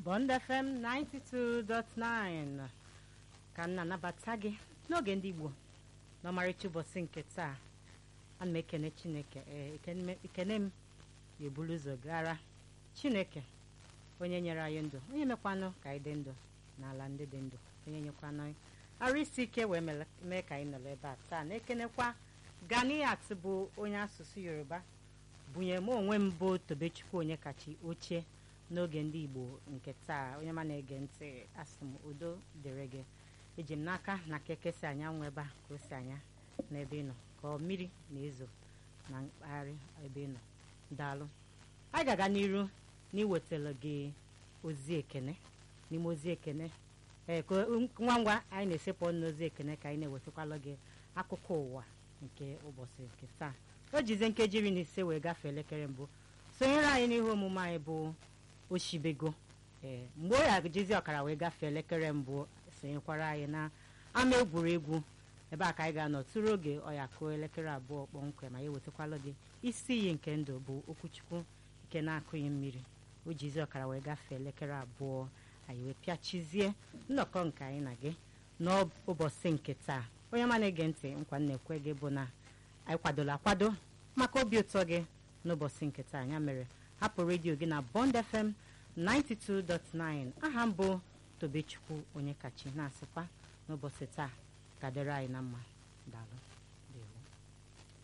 Bond FM 92.9 ka m na-anabata gị n'oge ndị Igbo n'ọmarịcha ụbọchị nke taa ana m ekene Chineke ee ekene m ga-eburu ụzọ gara Chineke onye nyere anyị ndụ onye mekwanụ ka anyị dị ndụ n'ala ndị dị ndụ onye nyekwanụ arụ isi ike wee mee ka anyị nọrọ ebe a taa na-ekenekwa Ganiat bụ onye asụsụ Yoruba bunye m onwe m bụ Tobechukwu onye kachi ochie n'oge ndị Igbo nke taa onye ma na-ege ntị asị m udo dịrị gị eji m n'aka na keke si anyanwụ ebe a ka o si anya n'ebe ị nọ ka ọ mmiri na-ezo na mpaghara ebe ị nọ daalụ anyị ga-aga n'iru n'iwetara gị ozi ekene n'ime ozi ekene ee ka ngwa ngwa anyị na-esepụ n'ozi ekene ka anyị na-ewetakwala gị akụkọ ụwa nke ụbọchị nke taa o jizie nkeji iri na ise wee gafee elekere mbụ sonyere anyị n'ihe omume anyị bụ oshibego ee mgbe ọ ya jizi ọkara wee gafee elekere mbụ sonyekwara anyị na ama egwuregwu ebe a ka anyị ga-anọ tụrụ oge ọya kụọ elekere abụọ kpọmkwem ma ya ewetakwala gị isi iyi nke ndụ bụ okwuchukwu nke na-akụghị mmiri o jizi ọkara wee gafee elekere abụọ anyị wee pịachizie nnọkọ nke anyị na gị n'ụbọchị nke taa onye ma na-ege ntị nkwa na-ekwe gị bụ na anyị kwadola akwado maka obi ụtọ gị n'ụbọchị nke taa ya mere hapụ redio gị na Bond FM 92.9 aha m bụ Tobechukwu onye kachi na-asịkwa n'ụbọchị taa ka dịrị anyị na mma daalụ